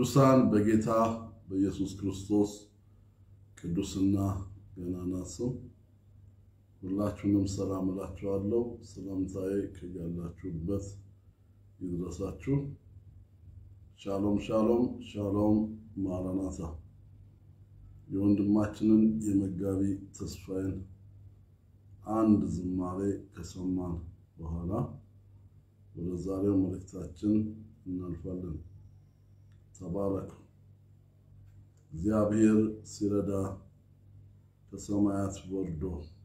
ቅዱሳን በጌታ በኢየሱስ ክርስቶስ ቅዱስና ገናና ስም ሁላችሁንም ሰላም እላችኋለሁ። ሰላምታዬ ከያላችሁበት ይድረሳችሁ። ሻሎም ሻሎም ሻሎም። ማራናታ የወንድማችንን የመጋቢ ተስፋዬን አንድ ዝማሬ ከሰማን በኋላ ወደ ዛሬው መልእክታችን እናልፋለን። ተባረክ። እግዚአብሔር ሲረዳ ከሰማያት ወርዶ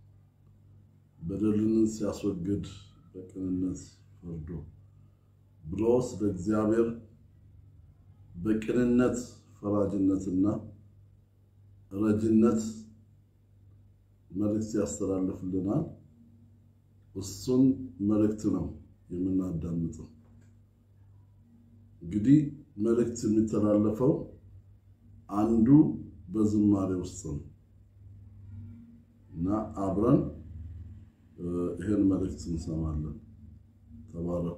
በደልን ሲያስወግድ በቅንነት ፈርዶ ብሎ ስለ እግዚአብሔር በቅንነት ፈራጅነትና ረጅነት መልእክት ያስተላልፍልናል። እሱን መልእክት ነው የምናዳምጠው። እንግዲህ መልእክት የሚተላለፈው አንዱ በዝማሬ ውስጥ ነው እና አብረን ይህን መልእክት እንሰማለን። ተባረኩ።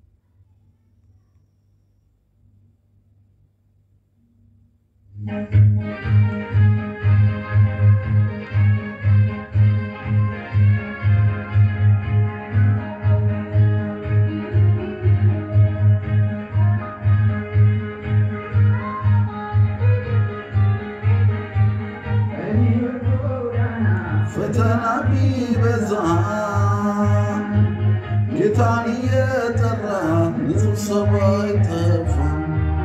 ፈተና ቢበዛ ጌታን እየጠራ ንጹሕ ሰው አይጠፋም።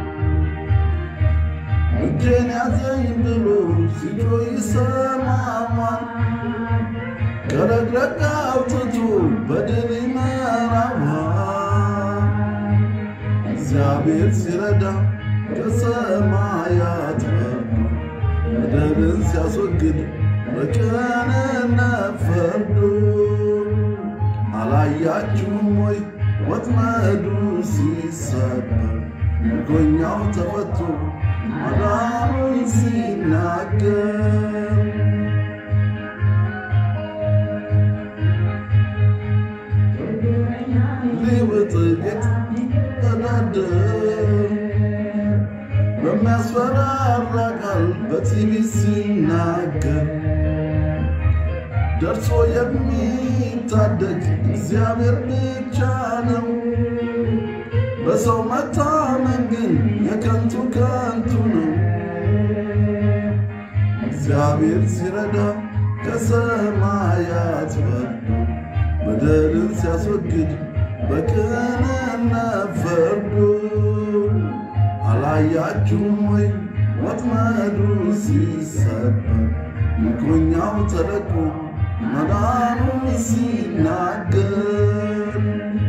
እጄን ያዘኝ ብሎ ሲጮህ ይሰማማል። ከረግረግ አውጥቶ በድል ይመራዋል። እግዚአብሔር ሲረዳ ከሰማያት ወርዶ በደልን ሲያስወግድ በቅንነት ፈርዶ አላያችሁም ወይ ወጥመዱ ሲሰበር ምርኮኛው ተፈቶ ማዳኑን ሲናገር ሊውጥ ጌጥ ተዳደር በሚያስፈራራ ቃል በቲቪ ሲናገር ደርሶ የሚታደግ እግዚአብሔር ብቻ ነው። በሰው መታመን ግን የከንቱ ከንቱ ነው። እግዚአብሔር ሲረዳ ከሰማያት ወርዶ በደልን ሲያስወግድ በቅንነት ፈርዶ አላያችሁም ወይ ወጥመዱ ሲሰበር ምርኮኛው ተለቆ መዳኑን ሲናገር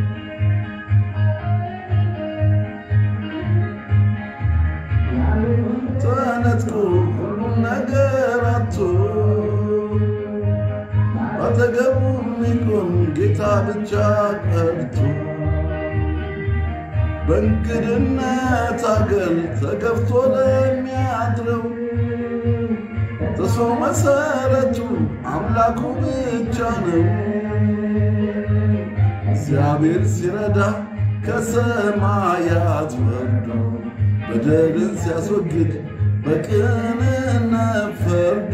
ተነጥቆ ሁሉም ነገር አቶ አጠገቡ የሚቆም ጌታ ብቻ ቀርቶ በእንግድነት አገር ተገፍቶ ለሚያድረው ተሰው መሰረቱ አምላኩ ብቻ ነው። እግዚአብሔር ሲረዳ ከሰማያት ወርዶ በደልን ሲያስወግድ በቅንነት ፈርዶ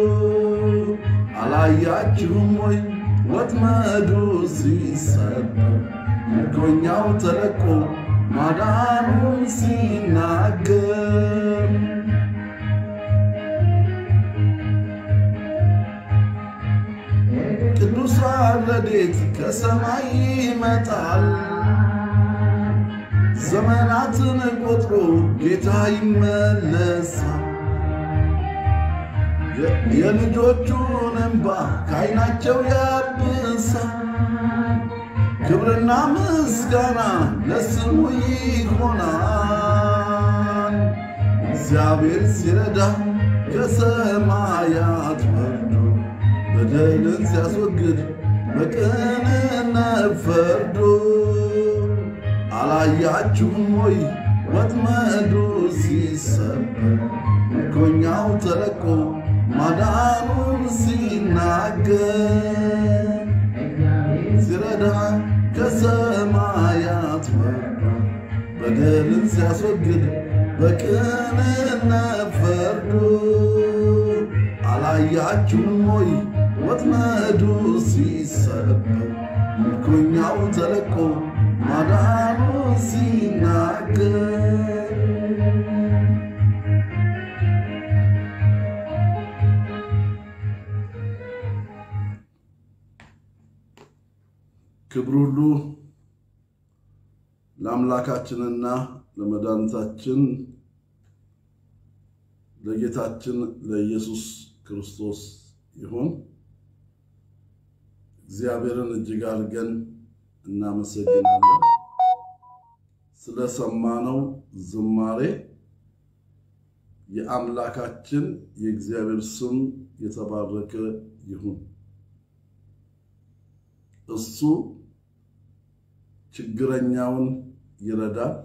አላያችሁም ወይ ወጥመዱ ሲሰበር ምርኮኛው ተለቆ ማዳኑን ሲናገር ቅዱስ ረድኤት ከሰማይ ይመጣል። ዘመናትን ቆጥሮ ጌታ ይመለሳል። የልጆቹን እንባ ከዓይናቸው ያብሳል። ክብርና ምስጋና ለስሙ ይሆናል። እግዚአብሔር ሲረዳ ከሰማያት ወርዶ በደልን ሲያስወግድ በቅንነት ፈርዶ አላያችሁም ወይ ወጥመዱ ሲሰበር ምርኮኛው ተለቆ ማዳኑን ሲናገር ሲረዳ ከሰማያት ወርዶ በደልን ሲያስወግድ በቅንነት ፈርዶ አላያችሁም ወይ ወጥመዱ ሲሰበር ምርኮኛው ተለቆ ማዳኑ ሲናገር ክብር ሁሉ ለአምላካችንና ለመድኃኒታችን ለጌታችን ለኢየሱስ ክርስቶስ ይሁን። እግዚአብሔርን እጅግ አድርገን እናመሰግናለን ስለሰማነው ዝማሬ። የአምላካችን የእግዚአብሔር ስም የተባረከ ይሁን። እሱ ችግረኛውን ይረዳል፣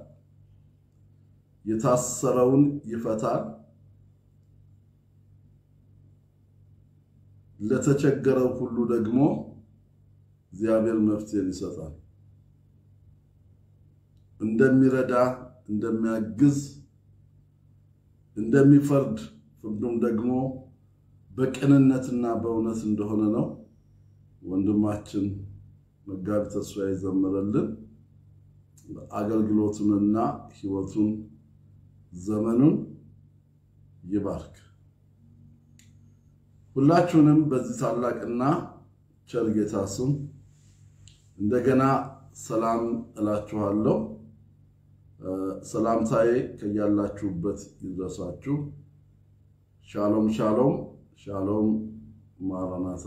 የታሰረውን ይፈታል፣ ለተቸገረው ሁሉ ደግሞ እግዚአብሔር መፍትሄን ይሰጣል። እንደሚረዳ፣ እንደሚያግዝ፣ እንደሚፈርድ ፍርዱም ደግሞ በቅንነትና በእውነት እንደሆነ ነው ወንድማችን መጋቢ ተስፋዬ ዘመረልን። አገልግሎቱንና ሕይወቱን ዘመኑን ይባርክ። ሁላችሁንም በዚህ ታላቅና ቸር ጌታ ስም እንደገና ሰላም እላችኋለሁ። ሰላምታዬ ከያላችሁበት ይድረሳችሁ። ሻሎም ሻሎም ሻሎም ማራናታ።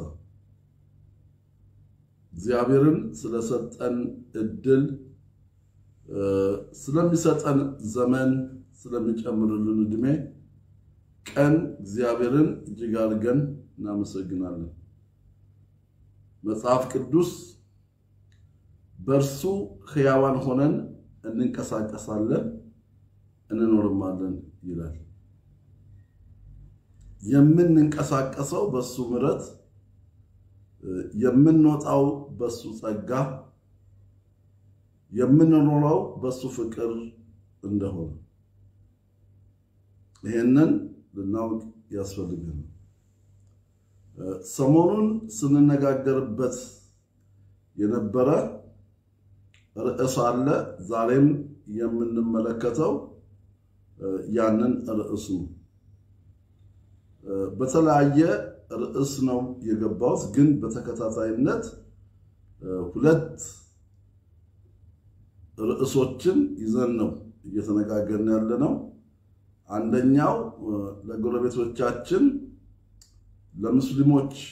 እግዚአብሔርን ስለሰጠን እድል ስለሚሰጠን ዘመን ስለሚጨምርልን እድሜ ቀን እግዚአብሔርን እጅግ አድርገን እናመሰግናለን። መጽሐፍ ቅዱስ በእርሱ ሕያዋን ሆነን እንንቀሳቀሳለን እንኖርማለን ይላል። የምንንቀሳቀሰው በሱ ምሕረት የምንወጣው በሱ ጸጋ የምንኖረው በሱ ፍቅር እንደሆነ ይሄንን ልናውቅ ያስፈልግን። ሰሞኑን ስንነጋገርበት የነበረ ርዕስ አለ። ዛሬም የምንመለከተው ያንን ርዕሱ በተለያየ ርዕስ ነው የገባሁት፣ ግን በተከታታይነት ሁለት ርዕሶችን ይዘን ነው እየተነጋገርን ያለ ነው። አንደኛው ለጎረቤቶቻችን ለሙስሊሞች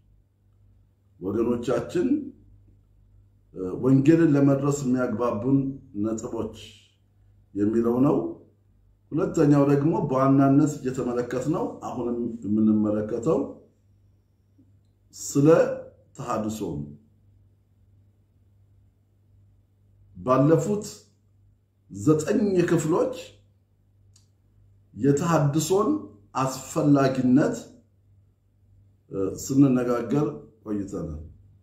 ወገኖቻችን ወንጌልን ለመድረስ የሚያግባቡን ነጥቦች የሚለው ነው። ሁለተኛው ደግሞ በዋናነት እየተመለከትነው አሁንም የምንመለከተው ስለ ተሐድሶ ነው። ባለፉት ዘጠኝ ክፍሎች የተሐድሶን አስፈላጊነት ስንነጋገር ቆይተናል።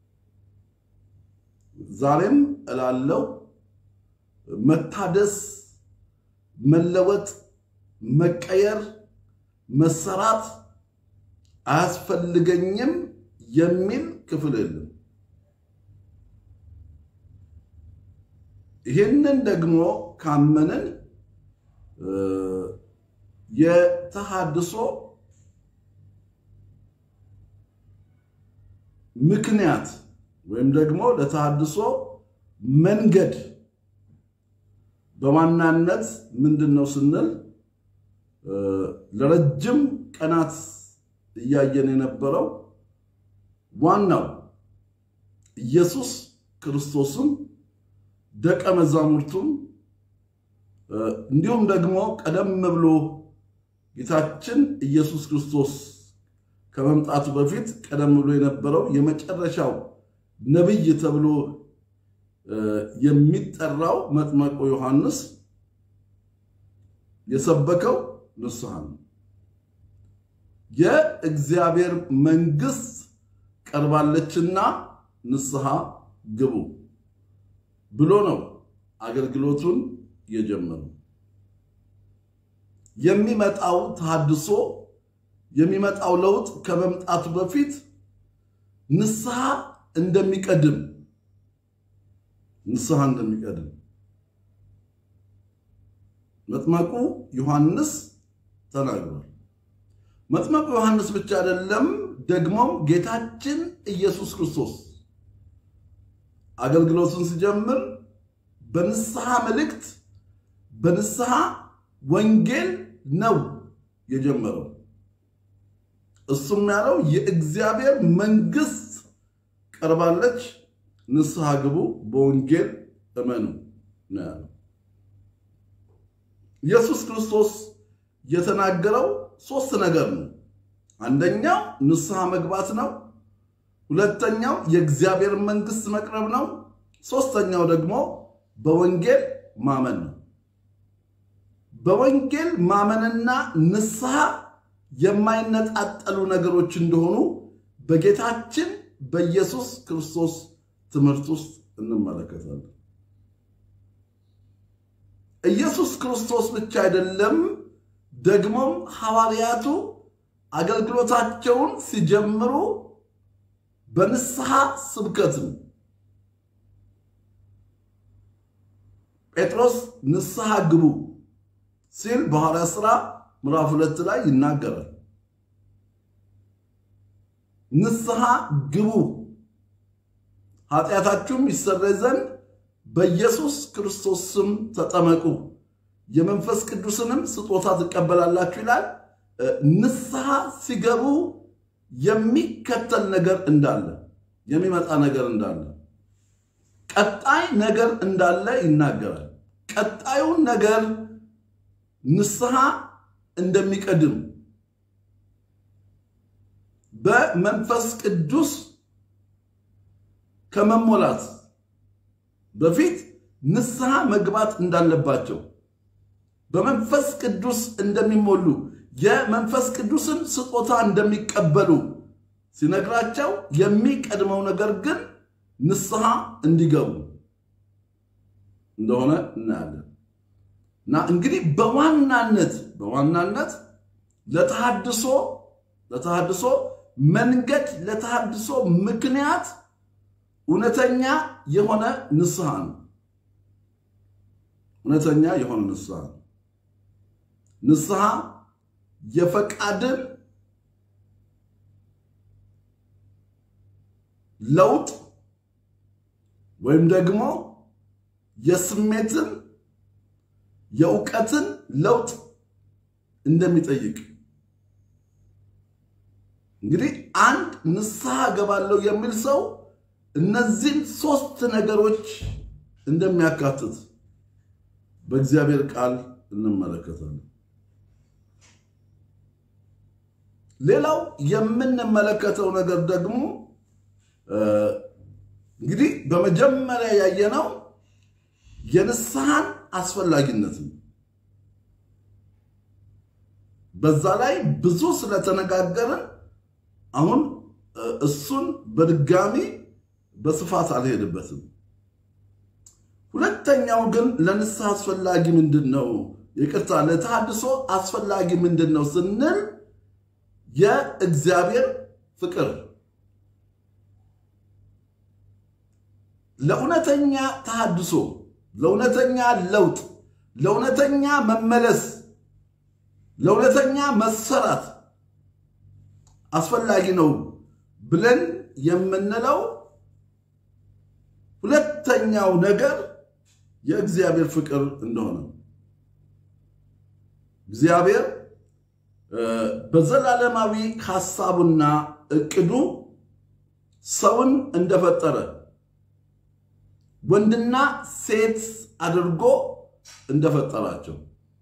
ዛሬም እላለው መታደስ፣ መለወጥ፣ መቀየር፣ መሰራት አያስፈልገኝም የሚል ክፍል የለም። ይህንን ደግሞ ካመንን የተሐድሶ ምክንያት ወይም ደግሞ ለተሐድሶ መንገድ በዋናነት ምንድን ነው ስንል ለረጅም ቀናት እያየን የነበረው ዋናው ኢየሱስ ክርስቶስም ደቀ መዛሙርቱም እንዲሁም ደግሞ ቀደም ብሎ ጌታችን ኢየሱስ ክርስቶስ ከመምጣቱ በፊት ቀደም ብሎ የነበረው የመጨረሻው ነቢይ ተብሎ የሚጠራው መጥመቁ ዮሐንስ የሰበከው ንስሐ ነው። የእግዚአብሔር መንግሥት ቀርባለችና ንስሐ ግቡ ብሎ ነው አገልግሎቱን የጀመረው። የሚመጣው ተሐድሶ የሚመጣው ለውጥ ከመምጣቱ በፊት ንስሐ እንደሚቀድም ንስሐ እንደሚቀድም መጥመቁ ዮሐንስ ተናግሯል። መጥመቁ ዮሐንስ ብቻ አይደለም፣ ደግሞም ጌታችን ኢየሱስ ክርስቶስ አገልግሎቱን ሲጀምር በንስሐ መልእክት በንስሐ ወንጌል ነው የጀመረው። እሱም ያለው የእግዚአብሔር መንግሥት ቀርባለች፣ ንስሐ ግቡ፣ በወንጌል እመኑ ነው ያለው። ኢየሱስ ክርስቶስ የተናገረው ሶስት ነገር ነው። አንደኛው ንስሐ መግባት ነው። ሁለተኛው የእግዚአብሔር መንግሥት መቅረብ ነው። ሶስተኛው ደግሞ በወንጌል ማመን ነው። በወንጌል ማመንና ንስሐ የማይነጣጠሉ ነገሮች እንደሆኑ በጌታችን በኢየሱስ ክርስቶስ ትምህርት ውስጥ እንመለከታለን። ኢየሱስ ክርስቶስ ብቻ አይደለም፣ ደግሞም ሐዋርያቱ አገልግሎታቸውን ሲጀምሩ በንስሐ ስብከት ነው። ጴጥሮስ ንስሐ ግቡ ሲል በሐዋርያት ሥራ ምዕራፍ ሁለት ላይ ይናገራል። ንስሐ ግቡ ኃጢአታችሁም ይሰረይ ዘንድ በኢየሱስ ክርስቶስ ስም ተጠመቁ የመንፈስ ቅዱስንም ስጦታ ትቀበላላችሁ ይላል። ንስሐ ሲገቡ የሚከተል ነገር እንዳለ የሚመጣ ነገር እንዳለ ቀጣይ ነገር እንዳለ ይናገራል። ቀጣዩን ነገር ንስሐ እንደሚቀድም በመንፈስ ቅዱስ ከመሞላት በፊት ንስሐ መግባት እንዳለባቸው በመንፈስ ቅዱስ እንደሚሞሉ የመንፈስ ቅዱስን ስጦታ እንደሚቀበሉ ሲነግራቸው የሚቀድመው ነገር ግን ንስሐ እንዲገቡ እንደሆነ እናያለን። እና እንግዲህ በዋናነት በዋናነት ለተሐድሶ ለተሐድሶ መንገድ ለተሐድሶ ምክንያት እውነተኛ የሆነ ንስሐ ነው። እውነተኛ የሆነ ንስሐ ነው። ንስሐ የፈቃድን ለውጥ ወይም ደግሞ የስሜትን የእውቀትን ለውጥ እንደሚጠይቅ እንግዲህ አንድ ንስሐ ገባለሁ የሚል ሰው እነዚህም ሶስት ነገሮች እንደሚያካትት በእግዚአብሔር ቃል እንመለከታለን። ሌላው የምንመለከተው ነገር ደግሞ እንግዲህ በመጀመሪያ ያየነው የንስሐን አስፈላጊነት ነው። በዛ ላይ ብዙ ስለተነጋገርን አሁን እሱን በድጋሚ በስፋት አልሄድበትም። ሁለተኛው ግን ለንስሐ አስፈላጊ ምንድን ነው? ይቅርታ፣ ለተሐድሶ አስፈላጊ ምንድን ነው ስንል የእግዚአብሔር ፍቅር ለእውነተኛ ተሐድሶ፣ ለእውነተኛ ለውጥ፣ ለእውነተኛ መመለስ፣ ለእውነተኛ መሰራት አስፈላጊ ነው ብለን የምንለው ሁለተኛው ነገር የእግዚአብሔር ፍቅር እንደሆነ እግዚአብሔር በዘላለማዊ ሐሳቡና እቅዱ ሰውን እንደፈጠረ ወንድና ሴት አድርጎ እንደፈጠራቸው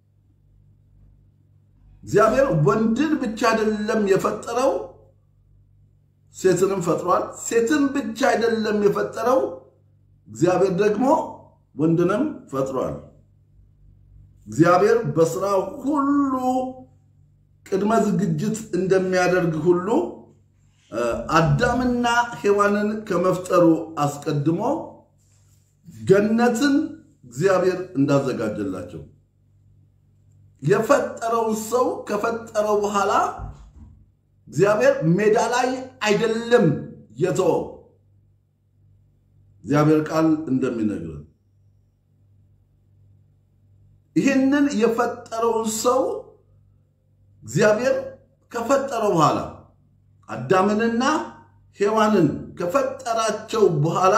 እግዚአብሔር ወንድን ብቻ አይደለም የፈጠረው፣ ሴትንም ፈጥሯል። ሴትን ብቻ አይደለም የፈጠረው፣ እግዚአብሔር ደግሞ ወንድንም ፈጥሯል። እግዚአብሔር በስራው ሁሉ ቅድመ ዝግጅት እንደሚያደርግ ሁሉ አዳምና ሔዋንን ከመፍጠሩ አስቀድሞ ገነትን እግዚአብሔር እንዳዘጋጀላቸው የፈጠረውን ሰው ከፈጠረው በኋላ እግዚአብሔር ሜዳ ላይ አይደለም የተወው። እግዚአብሔር ቃል እንደሚነግረን ይህንን የፈጠረውን ሰው እግዚአብሔር ከፈጠረው በኋላ አዳምንና ሔዋንን ከፈጠራቸው በኋላ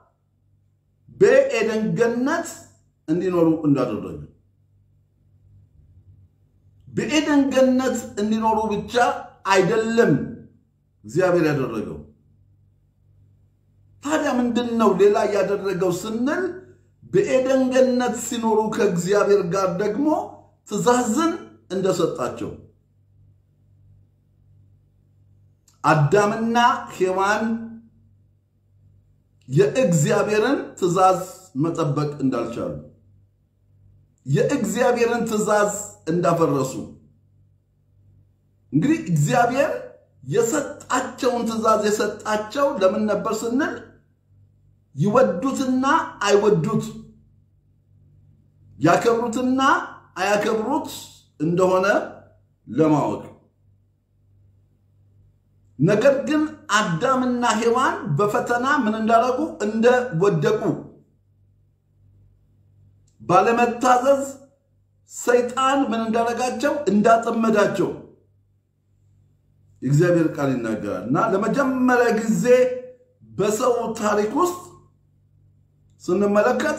በኤደን ገነት እንዲኖሩ እንዳደረገ በኤደን ገነት እንዲኖሩ ብቻ አይደለም እግዚአብሔር ያደረገው። ታዲያ ምንድን ነው ሌላ ያደረገው ስንል በኤደን ገነት ሲኖሩ ከእግዚአብሔር ጋር ደግሞ ትእዛዝን እንደሰጣቸው አዳምና ሔዋን የእግዚአብሔርን ትእዛዝ መጠበቅ እንዳልቻሉ የእግዚአብሔርን ትእዛዝ እንዳፈረሱ እንግዲህ እግዚአብሔር የሰጣቸውን ትእዛዝ የሰጣቸው ለምን ነበር ስንል ይወዱትና አይወዱት ያከብሩትና አያከብሩት እንደሆነ ለማወቅ ነገር ግን አዳምና ሔዋን በፈተና ምን እንዳደረጉ እንደወደቁ ባለመታዘዝ ሰይጣን ምን እንዳደረጋቸው እንዳጠመዳቸው የእግዚአብሔር ቃል ይናገራል እና ለመጀመሪያ ጊዜ በሰው ታሪክ ውስጥ ስንመለከት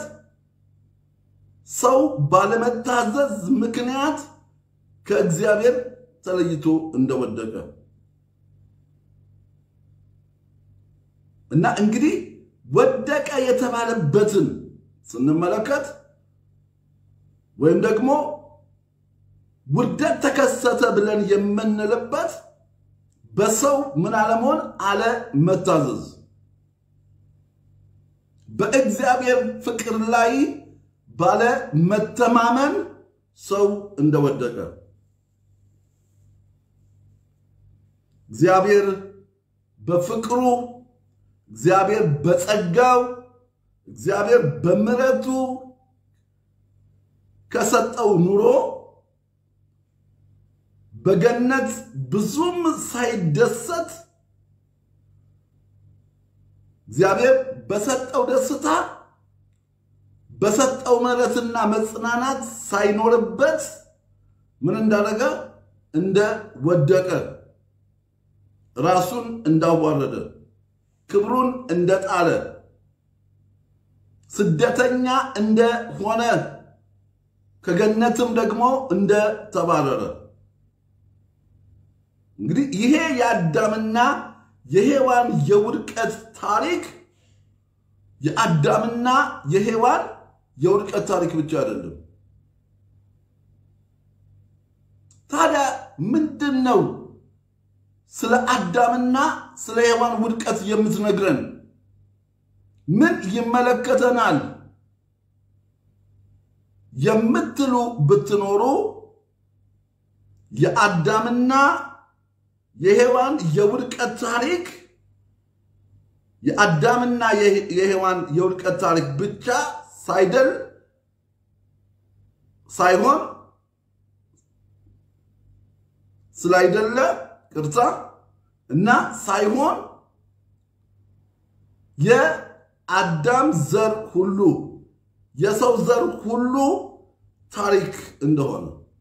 ሰው ባለመታዘዝ ምክንያት ከእግዚአብሔር ተለይቶ እንደወደቀ እና እንግዲህ ወደቀ የተባለበትን ስንመለከት ወይም ደግሞ ውርደት ተከሰተ ብለን የምንልበት በሰው ምን አለመሆን አለመታዘዝ በእግዚአብሔር ፍቅር ላይ ባለ መተማመን ሰው እንደወደቀ እግዚአብሔር በፍቅሩ እግዚአብሔር በጸጋው እግዚአብሔር በምሕረቱ ከሰጠው ኑሮ በገነት ብዙም ሳይደሰት እግዚአብሔር በሰጠው ደስታ በሰጠው ምሕረትና መጽናናት ሳይኖርበት ምን እንዳደረገ እንደወደቀ ራሱን እንዳዋረደ ክብሩን እንደጣለ ስደተኛ እንደሆነ ከገነትም ደግሞ እንደተባረረ እንግዲህ ይሄ የአዳምና የሔዋን የውድቀት ታሪክ የአዳምና የሔዋን የውድቀት ታሪክ ብቻ አይደለም። ታዲያ ምንድን ነው ስለ አዳምና ስለ ሔዋን ውድቀት የምትነግረን? ምን ይመለከተናል የምትሉ ብትኖሩ የአዳምና የሔዋን የውድቀት ታሪክ የአዳምና የሔዋን የውድቀት ታሪክ ብቻ ሳይደል ሳይሆን ስላይደለ ቅርታ እና ሳይሆን የአዳም ዘር ሁሉ የሰው ዘር ሁሉ ታሪክ እንደሆነ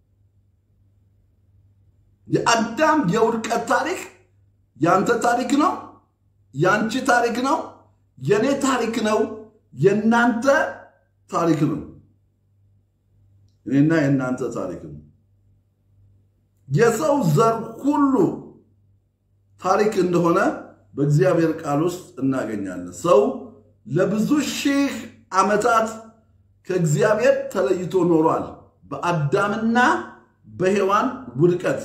የአዳም የውድቀት ታሪክ ያንተ ታሪክ ነው፣ ያንቺ ታሪክ ነው፣ የኔ ታሪክ ነው፣ የእናንተ ታሪክ ነው። እኔና የእናንተ ታሪክ ነው። የሰው ዘር ሁሉ ታሪክ እንደሆነ በእግዚአብሔር ቃል ውስጥ እናገኛለን። ሰው ለብዙ ሺህ ዓመታት ከእግዚአብሔር ተለይቶ ኖሯል በአዳምና በሔዋን ውድቀት።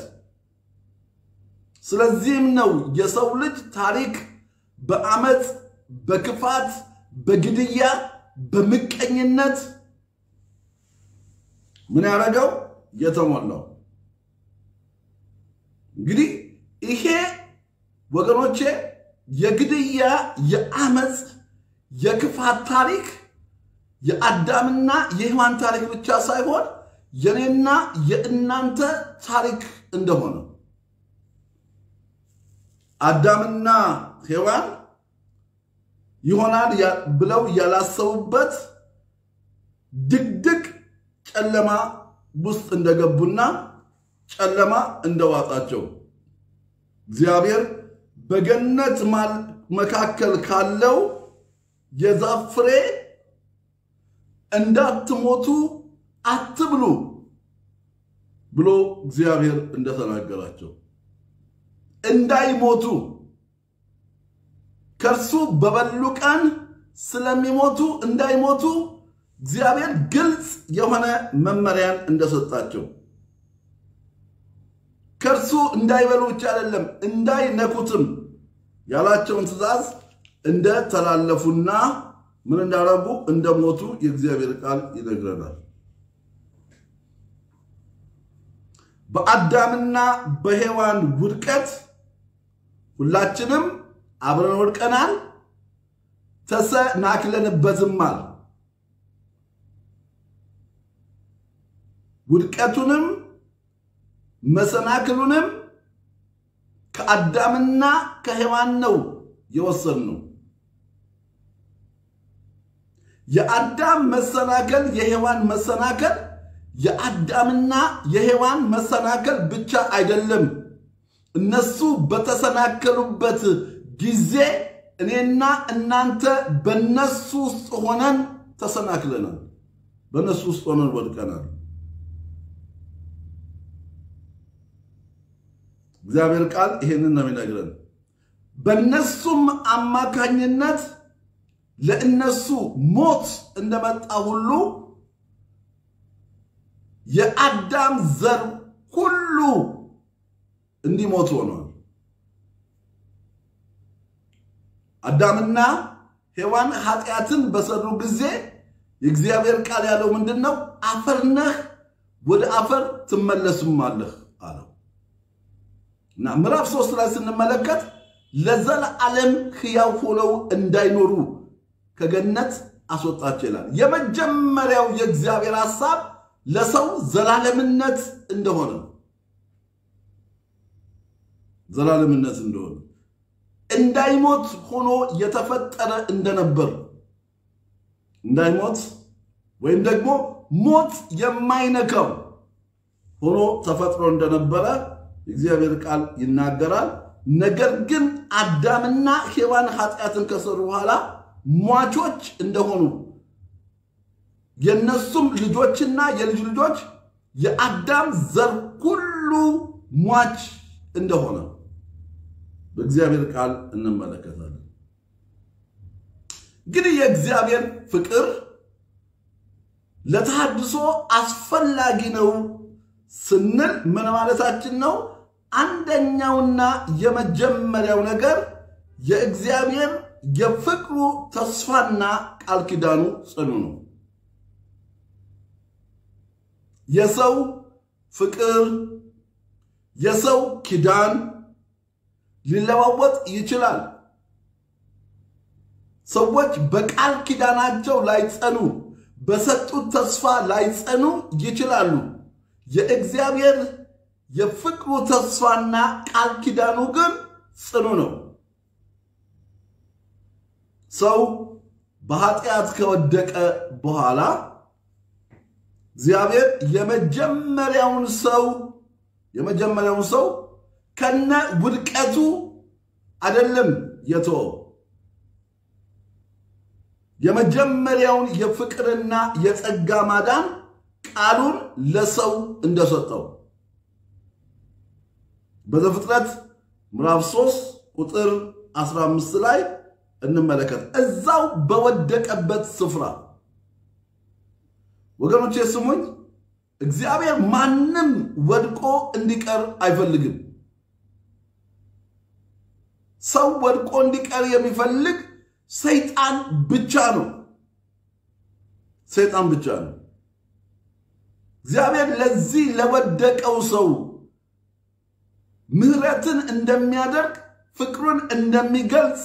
ስለዚህም ነው የሰው ልጅ ታሪክ በአመፅ፣ በክፋት፣ በግድያ፣ በምቀኝነት ምን ያደረገው የተሞላው። እንግዲህ ይሄ ወገኖቼ የግድያ፣ የአመፅ፣ የክፋት ታሪክ የአዳምና የሔዋን ታሪክ ብቻ ሳይሆን የኔና የእናንተ ታሪክ እንደሆነ አዳምና ሔዋን ይሆናል ብለው ያላሰቡበት ድቅድቅ ጨለማ ውስጥ እንደገቡና ጨለማ እንደዋጣቸው እግዚአብሔር በገነት መካከል ካለው የዛፍ ፍሬ እንዳትሞቱ አትብሉ ብሎ እግዚአብሔር እንደተናገራቸው እንዳይሞቱ ከእርሱ በበሉ ቀን ስለሚሞቱ እንዳይሞቱ እግዚአብሔር ግልጽ የሆነ መመሪያን እንደሰጣቸው ከእርሱ እንዳይበሉ ብቻ አይደለም እንዳይነኩትም ያላቸውን ትእዛዝ እንደተላለፉና ምን እንዳረጉ እንደሞቱ የእግዚአብሔር ቃል ይነግረናል። በአዳምና በሔዋን ውድቀት ሁላችንም አብረን ወድቀናል፣ ተሰናክለንበትማል። ውድቀቱንም መሰናክሉንም ከአዳምና ከሔዋን ነው የወሰድነው። የአዳም መሰናከል የሔዋን መሰናከል የአዳምና የሔዋን መሰናከል ብቻ አይደለም። እነሱ በተሰናከሉበት ጊዜ እኔና እናንተ በነሱ ውስጥ ሆነን ተሰናክለናል። በነሱ ውስጥ ሆነን ወድቀናል። እግዚአብሔር ቃል ይሄንን ነው የሚነግረን። በነሱም አማካኝነት ለእነሱ ሞት እንደመጣ ሁሉ የአዳም ዘር ሁሉ እንዲሞት ሆኗል። አዳምና ሔዋን ኃጢአትን በሰሩ ጊዜ የእግዚአብሔር ቃል ያለው ምንድን ነው? አፈር ነህ፣ ወደ አፈር ትመለስማለህ አለው እና ምዕራፍ ሶስት ላይ ስንመለከት ለዘላለም ሕያው ሆነው እንዳይኖሩ ከገነት አስወጣቸው ይላል። የመጀመሪያው የእግዚአብሔር ሐሳብ ለሰው ዘላለምነት እንደሆነ ዘላለምነት እንደሆነ እንዳይሞት ሆኖ የተፈጠረ እንደነበር እንዳይሞት ወይም ደግሞ ሞት የማይነካው ሆኖ ተፈጥሮ እንደነበረ የእግዚአብሔር ቃል ይናገራል። ነገር ግን አዳምና ሔዋን ኃጢአትን ከሰሩ በኋላ ሟቾች እንደሆኑ የነሱም ልጆችና የልጅ ልጆች የአዳም ዘር ሁሉ ሟች እንደሆነ በእግዚአብሔር ቃል እንመለከታለን። እንግዲህ የእግዚአብሔር ፍቅር ለተሃድሶ አስፈላጊ ነው ስንል ምን ማለታችን ነው? አንደኛውና የመጀመሪያው ነገር የእግዚአብሔር የፍቅሩ ተስፋና ቃል ኪዳኑ ጽኑ ነው። የሰው ፍቅር የሰው ኪዳን ሊለዋወጥ ይችላል። ሰዎች በቃል ኪዳናቸው ላይጸኑ፣ በሰጡት ተስፋ ላይጸኑ ይችላሉ። የእግዚአብሔር የፍቅሩ ተስፋና ቃል ኪዳኑ ግን ጽኑ ነው። ሰው በኃጢአት ከወደቀ በኋላ እግዚአብሔር የመጀመሪያውን ሰው የመጀመሪያውን ሰው ከነ ውድቀቱ አይደለም የተወው። የመጀመሪያውን የፍቅርና የጸጋ ማዳን ቃሉን ለሰው እንደሰጠው በዘፍጥረት ምዕራፍ 3 ቁጥር 15 ላይ እንመለከት። እዛው በወደቀበት ስፍራ ወገኖቼ ስሙኝ፣ እግዚአብሔር ማንም ወድቆ እንዲቀር አይፈልግም። ሰው ወድቆ እንዲቀር የሚፈልግ ሰይጣን ብቻ ነው። ሰይጣን ብቻ ነው። እግዚአብሔር ለዚህ ለወደቀው ሰው ምሕረትን እንደሚያደርግ ፍቅሩን እንደሚገልጽ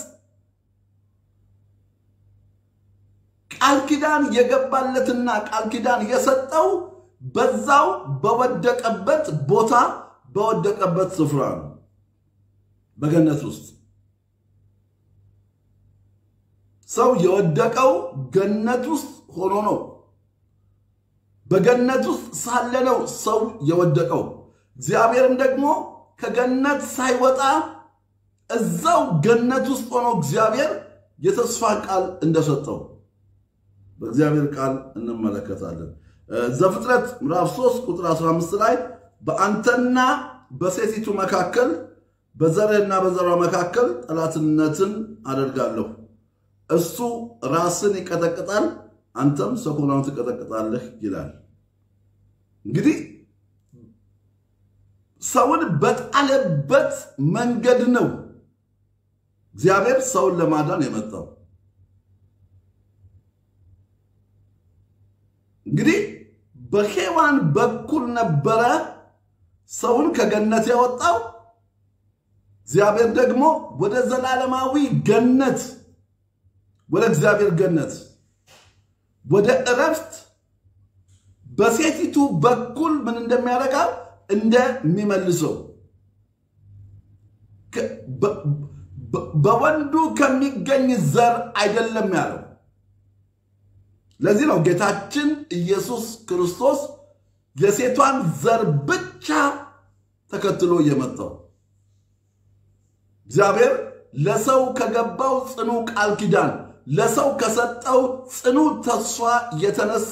ቃል ኪዳን የገባለትና ቃል ኪዳን የሰጠው በዛው በወደቀበት ቦታ በወደቀበት ስፍራ ነው፣ በገነት ውስጥ ሰው የወደቀው ገነት ውስጥ ሆኖ ነው። በገነት ውስጥ ሳለ ነው ሰው የወደቀው። እግዚአብሔርም ደግሞ ከገነት ሳይወጣ እዛው ገነት ውስጥ ሆኖ እግዚአብሔር የተስፋ ቃል እንደሰጠው በእግዚአብሔር ቃል እንመለከታለን። ዘፍጥረት ምዕራፍ 3 ቁጥር 15 ላይ በአንተና በሴቲቱ መካከል በዘርህና በዘሯ መካከል ጠላትነትን አደርጋለሁ እሱ ራስን ይቀጠቅጣል፣ አንተም ሰኮናውን ትቀጠቅጣለህ ይላል። እንግዲህ ሰውን በጣለበት መንገድ ነው እግዚአብሔር ሰውን ለማዳን የመጣው። እንግዲህ በሔዋን በኩል ነበረ ሰውን ከገነት ያወጣው። እግዚአብሔር ደግሞ ወደ ዘላለማዊ ገነት ወደ እግዚአብሔር ገነት ወደ እረፍት በሴቲቱ በኩል ምን እንደሚያደርጋው እንደሚመልሰው በወንዱ ከሚገኝ ዘር አይደለም ያለው። ለዚህ ነው ጌታችን ኢየሱስ ክርስቶስ የሴቷን ዘር ብቻ ተከትሎ የመጣው። እግዚአብሔር ለሰው ከገባው ጽኑ ቃል ኪዳን ለሰው ከሰጠው ጽኑ ተስፋ የተነሳ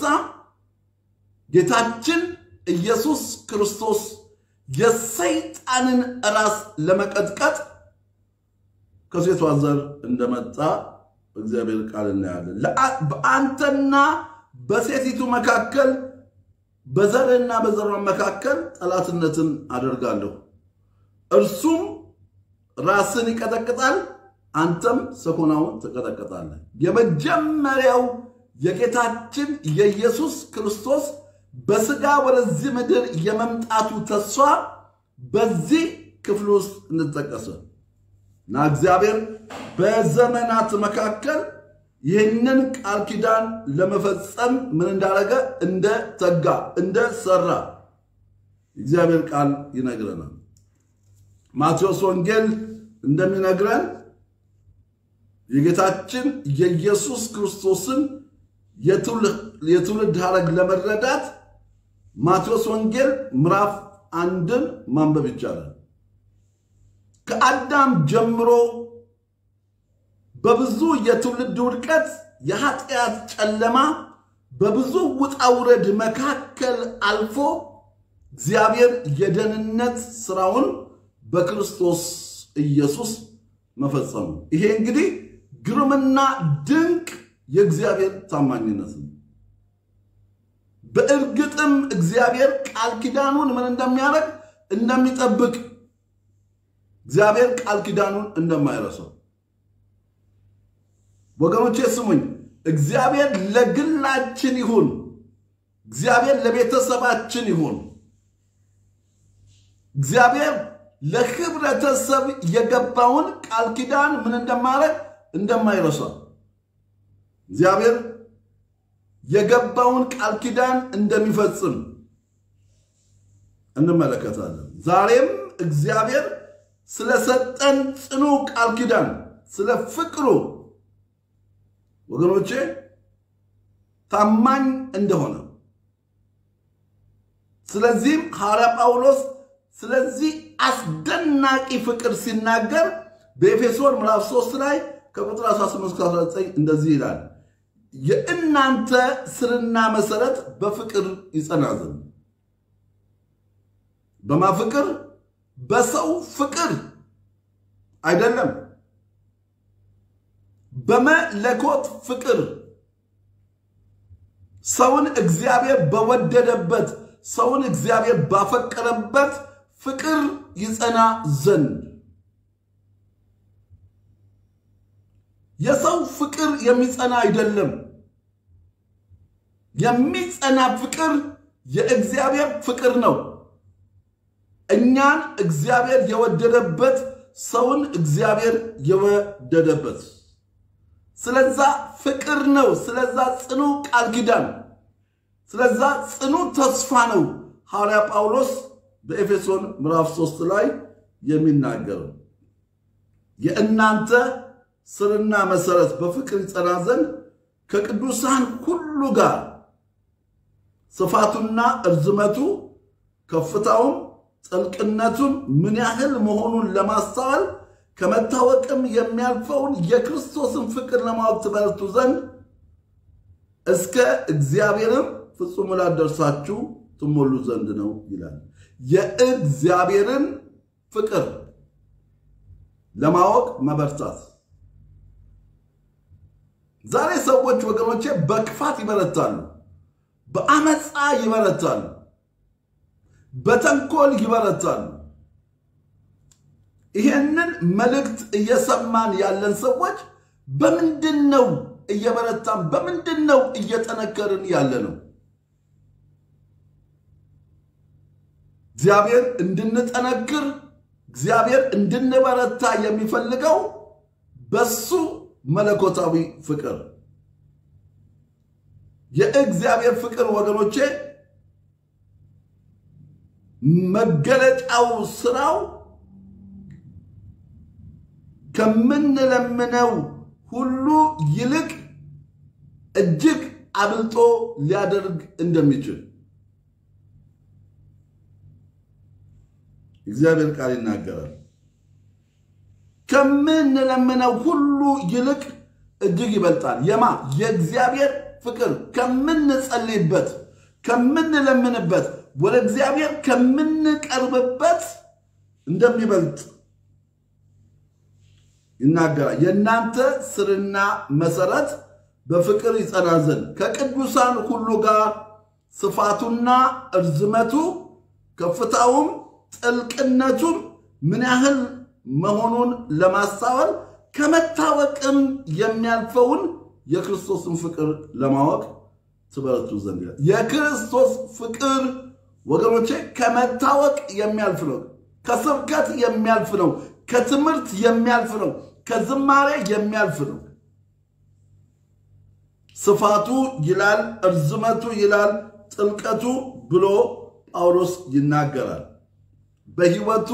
ጌታችን ኢየሱስ ክርስቶስ የሰይጣንን ራስ ለመቀጥቀጥ ከሴቷ ዘር እንደመጣ በእግዚአብሔር ቃል እናያለን። በአንተና በሴቲቱ መካከል በዘርህና በዘሯ መካከል ጠላትነትን አደርጋለሁ፣ እርሱም ራስን ይቀጠቅጣል አንተም ሰኮናውን ትቀጠቀጣለህ። የመጀመሪያው የጌታችን የኢየሱስ ክርስቶስ በስጋ ወደዚህ ምድር የመምጣቱ ተስፋ በዚህ ክፍል ውስጥ እንጠቀሰ እና እግዚአብሔር በዘመናት መካከል ይህንን ቃል ኪዳን ለመፈጸም ምን እንዳደረገ እንደ ተጋ እንደ ሰራ እግዚአብሔር ቃል ይነግረናል። ማቴዎስ ወንጌል እንደሚነግረን የጌታችን የኢየሱስ ክርስቶስን የትውልድ ሐረግ ለመረዳት ማቴዎስ ወንጌል ምዕራፍ አንድን ማንበብ ይቻላል። ከአዳም ጀምሮ በብዙ የትውልድ ውድቀት፣ የኃጢአት ጨለማ፣ በብዙ ውጣ ውረድ መካከል አልፎ እግዚአብሔር የደህንነት ስራውን በክርስቶስ ኢየሱስ መፈጸሙ ይሄ እንግዲህ ግሩምና ድንቅ የእግዚአብሔር ታማኝነት ነው። በእርግጥም እግዚአብሔር ቃል ኪዳኑን ምን እንደሚያደርግ እንደሚጠብቅ፣ እግዚአብሔር ቃል ኪዳኑን እንደማይረሳው ወገኖቼ ስሙኝ። እግዚአብሔር ለግላችን ይሁን፣ እግዚአብሔር ለቤተሰባችን ይሁን፣ እግዚአብሔር ለህብረተሰብ የገባውን ቃል ኪዳን ምን እንደማድረግ እንደማይረሳ እግዚአብሔር የገባውን ቃል ኪዳን እንደሚፈጽም እንመለከታለን። ዛሬም እግዚአብሔር ስለሰጠን ጽኑ ቃል ኪዳን ስለ ፍቅሩ ወገኖቼ ታማኝ እንደሆነ ስለዚህም ሐዋርያ ጳውሎስ ስለዚህ አስደናቂ ፍቅር ሲናገር በኤፌሶን ምዕራፍ 3 ላይ ከቁጥር 18-19 እንደዚህ ይላል፣ የእናንተ ስርና መሰረት በፍቅር ይጸና ዘንድ በማ ፍቅር? በሰው ፍቅር አይደለም፣ በመለኮት ፍቅር ሰውን እግዚአብሔር በወደደበት ሰውን እግዚአብሔር ባፈቀረበት ፍቅር ይጸና ዘንድ የሰው ፍቅር የሚጸና አይደለም። የሚጸና ፍቅር የእግዚአብሔር ፍቅር ነው። እኛን እግዚአብሔር የወደደበት ሰውን እግዚአብሔር የወደደበት ስለዛ ፍቅር ነው። ስለዛ ጽኑ ቃል ኪዳን ስለዛ ጽኑ ተስፋ ነው ሐዋርያ ጳውሎስ በኤፌሶን ምዕራፍ 3 ላይ የሚናገረው የእናንተ ስርና መሰረት በፍቅር ይጸና ዘንድ ከቅዱሳን ሁሉ ጋር ስፋቱና እርዝመቱ ከፍታውም ጥልቅነቱም ምን ያህል መሆኑን ለማስተዋል ከመታወቅም የሚያልፈውን የክርስቶስን ፍቅር ለማወቅ ትበረቱ ዘንድ እስከ እግዚአብሔርም ፍጹም ሙላት ደርሳችሁ ትሞሉ ዘንድ ነው ይላል። የእግዚአብሔርን ፍቅር ለማወቅ መበርታት። ዛሬ ሰዎች ወገኖቼ በክፋት ይበረታሉ፣ በአመፃ ይበረታሉ፣ በተንኮል ይበረታሉ። ይሄንን መልእክት እየሰማን ያለን ሰዎች በምንድን ነው እየበረታን በምንድን ነው እየጠነከርን ያለ ነው? እግዚአብሔር እንድንጠነክር እግዚአብሔር እንድንበረታ የሚፈልገው በሱ መለኮታዊ ፍቅር የእግዚአብሔር ፍቅር ወገኖቼ መገለጫው ስራው ከምንለምነው ሁሉ ይልቅ እጅግ አብልጦ ሊያደርግ እንደሚችል እግዚአብሔር ቃል ይናገራል። ከምንለምነው ሁሉ ይልቅ እጅግ ይበልጣል። የማ የእግዚአብሔር ፍቅር ከምንጸልይበት፣ ከምንለምንበት፣ ወደ እግዚአብሔር ከምንቀርብበት እንደሚበልጥ ይናገራል። የእናንተ ስርና መሰረት በፍቅር ይጸና ዘንድ ከቅዱሳን ሁሉ ጋር ስፋቱና እርዝመቱ ከፍታውም ጥልቅነቱም ምን ያህል መሆኑን ለማሳወል ከመታወቅም የሚያልፈውን የክርስቶስን ፍቅር ለማወቅ ትበረቱ ዘንድ ይላል። የክርስቶስ ፍቅር ወገኖቼ ከመታወቅ የሚያልፍ ነው። ከስብከት የሚያልፍ ነው። ከትምህርት የሚያልፍ ነው። ከዝማሬ የሚያልፍ ነው። ስፋቱ ይላል፣ እርዝመቱ ይላል፣ ጥልቀቱ ብሎ ጳውሎስ ይናገራል። በሕይወቱ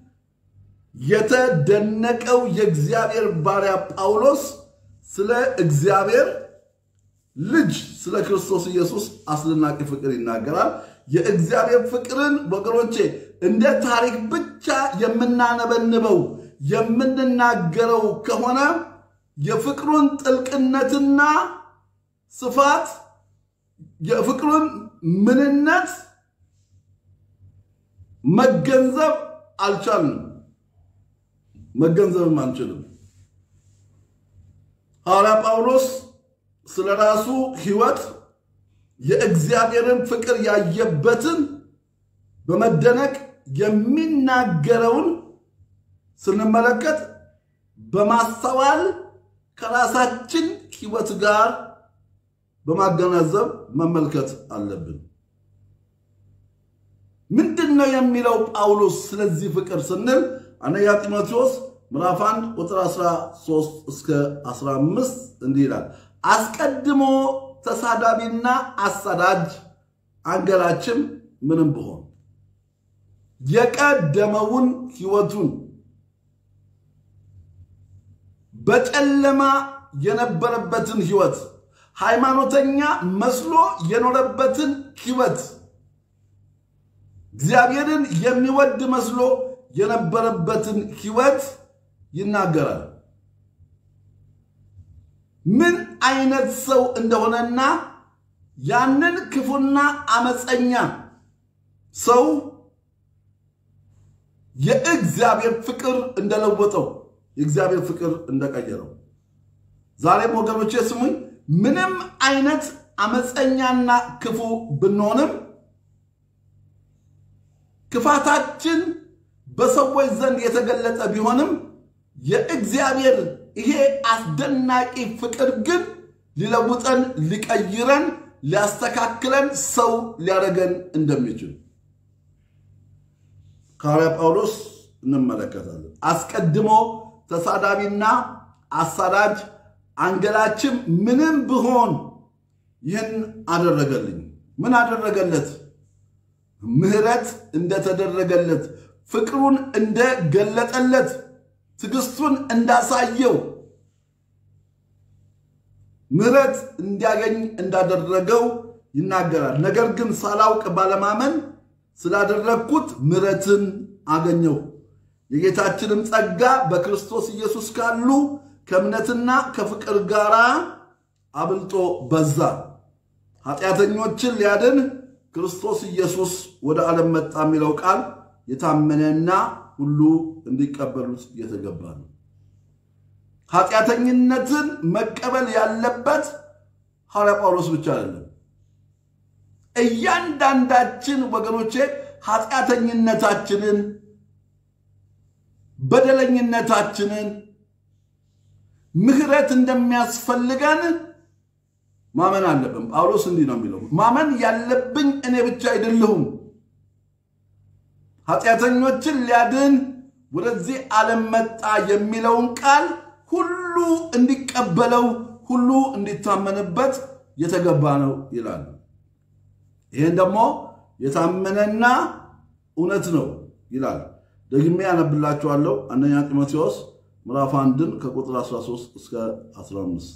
የተደነቀው የእግዚአብሔር ባሪያ ጳውሎስ ስለ እግዚአብሔር ልጅ ስለ ክርስቶስ ኢየሱስ አስደናቂ ፍቅር ይናገራል። የእግዚአብሔር ፍቅርን ወገኖቼ እንደ ታሪክ ብቻ የምናነበንበው የምንናገረው ከሆነ የፍቅሩን ጥልቅነትና ስፋት የፍቅሩን ምንነት መገንዘብ አልቻልንም፣ መገንዘብም አንችልም። ሐዋርያ ጳውሎስ ስለ ራሱ ሕይወት የእግዚአብሔርን ፍቅር ያየበትን በመደነቅ የሚናገረውን ስንመለከት በማስተዋል ከራሳችን ሕይወት ጋር በማገናዘብ መመልከት አለብን። ምንድን ነው የሚለው ጳውሎስ ስለዚህ ፍቅር ስንል አንደኛ ጢሞቴዎስ ምዕራፍ 1 ቁጥር 13 እስከ 15 እንዲህ ይላል። አስቀድሞ ተሳዳቢና አሳዳጅ አንገላችም ምንም ብሆን የቀደመውን ሕይወቱን በጨለማ የነበረበትን ሕይወት ሃይማኖተኛ መስሎ የኖረበትን ሕይወት እግዚአብሔርን የሚወድ መስሎ የነበረበትን ሕይወት ይናገራል። ምን አይነት ሰው እንደሆነና ያንን ክፉና አመፀኛ ሰው የእግዚአብሔር ፍቅር እንደለወጠው የእግዚአብሔር ፍቅር እንደቀየረው። ዛሬም ወገኖቼ ስሙኝ፣ ምንም አይነት አመፀኛና ክፉ ብንሆንም ክፋታችን በሰዎች ዘንድ የተገለጠ ቢሆንም የእግዚአብሔር ይሄ አስደናቂ ፍቅር ግን ሊለውጠን፣ ሊቀይረን፣ ሊያስተካክለን፣ ሰው ሊያደርገን እንደሚችል ከሐዋርያ ጳውሎስ እንመለከታለን። አስቀድሞ ተሳዳቢና አሳዳጅ አንገላችም ምንም ብሆን ይህን አደረገልኝ። ምን አደረገለት? ምሕረት እንደተደረገለት፣ ፍቅሩን እንደገለጠለት፣ ትዕግስቱን እንዳሳየው፣ ምሕረት እንዲያገኝ እንዳደረገው ይናገራል። ነገር ግን ሳላውቅ ባለማመን ስላደረግኩት ምሕረትን አገኘው። የጌታችንም ጸጋ በክርስቶስ ኢየሱስ ካሉ ከእምነትና ከፍቅር ጋር አብልጦ በዛ። ኃጢአተኞችን ሊያድን ክርስቶስ ኢየሱስ ወደ ዓለም መጣ የሚለው ቃል የታመነና ሁሉ እንዲቀበሉት የተገባ ነው። ኃጢአተኝነትን መቀበል ያለበት ሐዋርያ ጳውሎስ ብቻ አይደለም። እያንዳንዳችን ወገኖቼ ኃጢአተኝነታችንን፣ በደለኝነታችንን ምሕረት እንደሚያስፈልገን ማመን አለብን። ጳውሎስ እንዲህ ነው የሚለው፣ ማመን ያለብኝ እኔ ብቻ አይደለሁም። ኃጢአተኞችን ሊያድን ወደዚህ ዓለም መጣ የሚለውን ቃል ሁሉ እንዲቀበለው ሁሉ እንዲታመንበት የተገባ ነው ይላል። ይህን ደግሞ የታመነና እውነት ነው ይላል። ደግሜ ያነብላችኋለሁ። አንደኛ ጢሞቴዎስ ምዕራፍ አንድን ከቁጥር 13 እስከ 15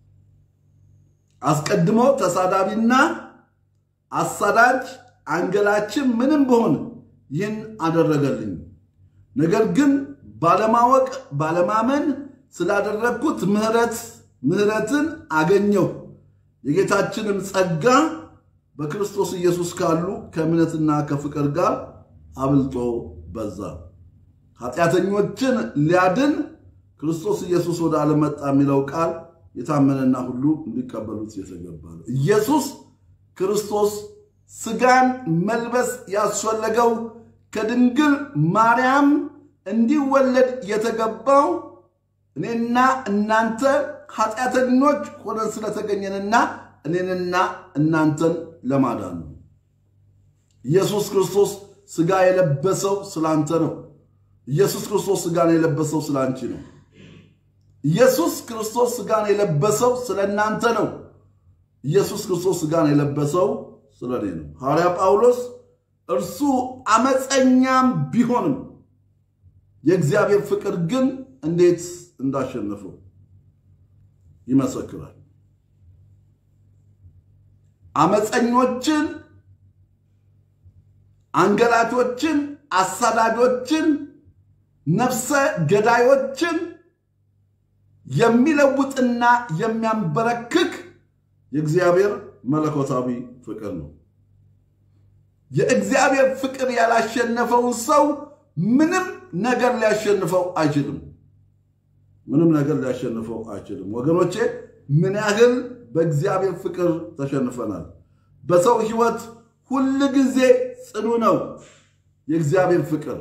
አስቀድሞ ተሳዳቢና አሳዳጅ አንገላችን ምንም ብሆን ይህን አደረገልኝ። ነገር ግን ባለማወቅ ባለማመን ስላደረግኩት ምሕረት ምሕረትን አገኘሁ። የጌታችንም ጸጋ በክርስቶስ ኢየሱስ ካሉ ከእምነትና ከፍቅር ጋር አብልጦ በዛ። ኃጢአተኞችን ሊያድን ክርስቶስ ኢየሱስ ወደ ዓለም መጣ የሚለው ቃል የታመነና ሁሉ እንዲቀበሉት የተገባ ነው። ኢየሱስ ክርስቶስ ሥጋን መልበስ ያስፈለገው ከድንግል ማርያም እንዲወለድ የተገባው እኔና እናንተ ኃጢአተኞች ሆነን ስለተገኘንና እኔንና እናንተን ለማዳን ነው። ኢየሱስ ክርስቶስ ሥጋ የለበሰው ስላንተ ነው። ኢየሱስ ክርስቶስ ሥጋን የለበሰው ስለ አንቺ ነው። ኢየሱስ ክርስቶስ ሥጋን የለበሰው ስለ እናንተ ነው። ኢየሱስ ክርስቶስ ሥጋን የለበሰው ስለ እኔ ነው። ሐዋርያ ጳውሎስ እርሱ አመፀኛም ቢሆንም የእግዚአብሔር ፍቅር ግን እንዴት እንዳሸነፈው ይመሰክራል። አመፀኞችን፣ አንገላቾችን፣ አሳዳጆችን፣ ነፍሰ ገዳዮችን የሚለውጥና የሚያንበረክክ የእግዚአብሔር መለኮታዊ ፍቅር ነው። የእግዚአብሔር ፍቅር ያላሸነፈውን ሰው ምንም ነገር ሊያሸንፈው አይችልም። ምንም ነገር ሊያሸንፈው አይችልም። ወገኖቼ ምን ያህል በእግዚአብሔር ፍቅር ተሸንፈናል። በሰው ሕይወት ሁል ጊዜ ጽኑ ነው የእግዚአብሔር ፍቅር።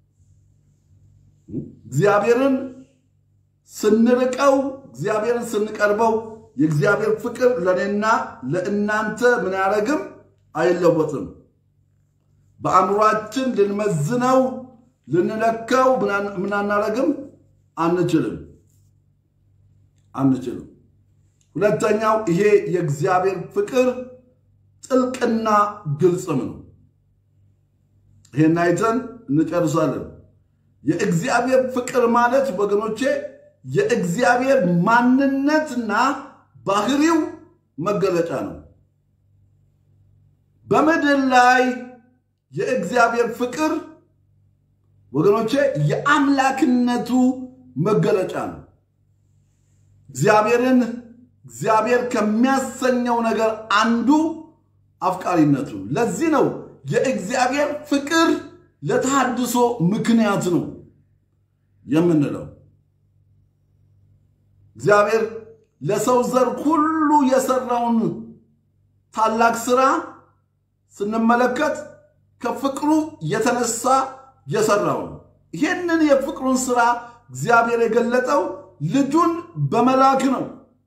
እግዚአብሔርን ስንርቀው፣ እግዚአብሔርን ስንቀርበው የእግዚአብሔር ፍቅር ለእኔና ለእናንተ ምን ያደረግም አይለወጥም። በአእምሯችን ልንመዝነው ልንለካው ምን አናረግም አንችልም አንችልም። ሁለተኛው ይሄ የእግዚአብሔር ፍቅር ጥልቅና ግልጽም ነው። ይሄን አይተን እንጨርሳለን። የእግዚአብሔር ፍቅር ማለት ወገኖቼ የእግዚአብሔር ማንነትና ባህሪው መገለጫ ነው። በምድር ላይ የእግዚአብሔር ፍቅር ወገኖቼ የአምላክነቱ መገለጫ ነው። እግዚአብሔርን እግዚአብሔር ከሚያሰኘው ነገር አንዱ አፍቃሪነቱ። ለዚህ ነው የእግዚአብሔር ፍቅር ለተሃድሶ ምክንያት ነው የምንለው። እግዚአብሔር ለሰው ዘር ሁሉ የሰራውን ታላቅ ስራ ስንመለከት ከፍቅሩ የተነሳ የሰራው ነው። ይህንን የፍቅሩን ስራ እግዚአብሔር የገለጠው ልጁን በመላክ ነው።